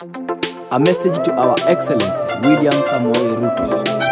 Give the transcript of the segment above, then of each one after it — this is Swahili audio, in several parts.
A message to our Excellency William Samoei Ruto.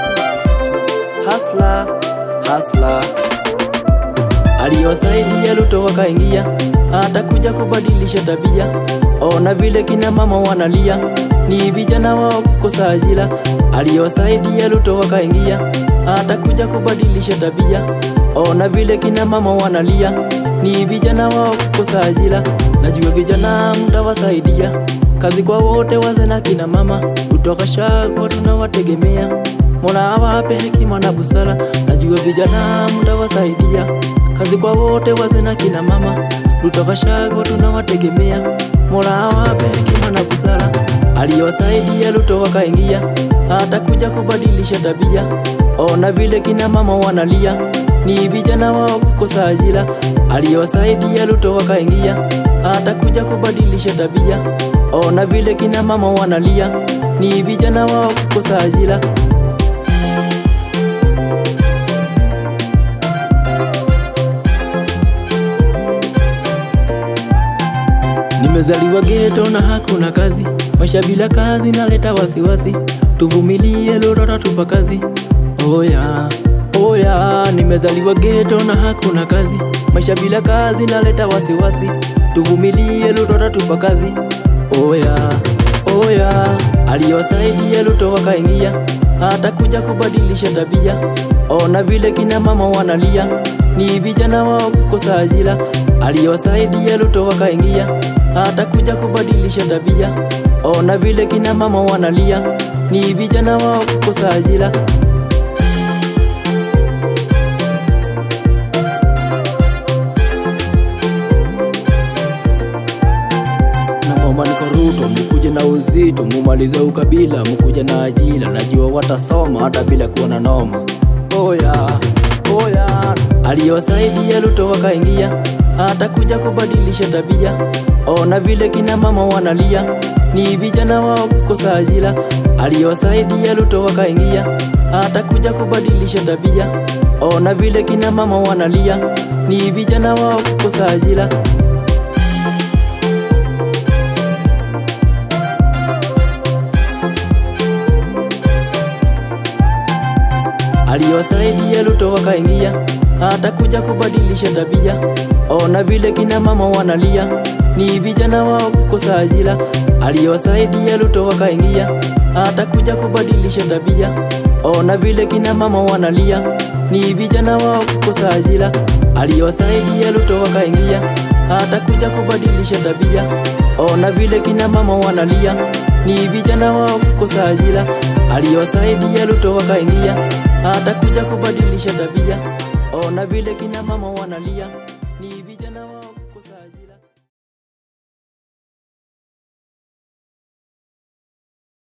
Hasla, hasla. Aliyosaidia Ruto wakaingia, atakuja kubadilisha tabia. Ona vile kina mama wanalia, ni vijana wao kukosa ajira. Aliyosaidia Ruto wakaingia, atakuja kubadilisha tabia. Ona vile kina mama wanalia, ni vijana wao kukosa ajira. Najua vijana mtawasaidia kazi kwa wote, waze na kina mama kutoka Shagwa tunawategemea. Mola awape hekima na busara, najua vijana mtawasaidia kazi kwa wote, waze na kina mama kutoka Shagwa tunawategemea. Mola awape hekima na busara, aliyowasaidia Ruto wakaingia, atakuja kubadilisha tabia. Ona vile kina mama wanalia, ni vijana wao kukosa ajira. Aliyowasaidia Ruto wakaingia, atakuja kubadilisha tabia. Ona vile kina mama wanalia, ni vijana wao kukosa ajira. Nimezaliwa geto na hakuna kazi, maisha bila kazi naleta wasiwasi. Tuvumilie Ruto tupa kazi. Oya, oya, nimezaliwa geto na hakuna kazi, maisha bila kazi naleta wasiwasi. Tuvumilie Ruto tupa kazi. Oya, oya, aliyowasaidia Ruto wakaingia, atakuja kubadilisha tabia. Ona vile kina mama wanalia, ni vijana wao kukosa ajira. Aliyowasaidia Ruto wakaingia, atakuja kubadilisha tabia. Ona vile kina mama wanalia, ni vijana wao kukosa ajira. Naomba niko Ruto, mukuje na uzito, mumalize ukabila, mukuje na ajira. Najua watasoma hata bila kuwa na noma. Oya, oya, aliyowasaidia Ruto wakaingia, atakuja kubadilisha tabia. Ona vile kina mama wanalia, ni vijana wao kukosa ajira. Aliyowasaidia Ruto wakaingia, atakuja kubadilisha tabia. Ona vile kina mama wanalia, ni vijana wao kukosa ajira. aliyowasaidia Ruto wakaingia, atakuja kubadilisha tabia. Ona vile kina mama wanalia, ni vijana wao kukosa ajira. Aliyowasaidia Ruto wakaingia, atakuja kubadilisha tabia. Ona vile kina mama wanalia, ni vijana wao kukosa ajira. Aliyowasaidia Ruto wakaingia, atakuja kubadilisha tabia. Ona vile kina mama wanalia, ni vijana wao kukosa ajira. Aliyowasaidia Ruto wakaingia, atakuja kubadilisha tabia. Ona vile kina mama wanalia, ni vijana wao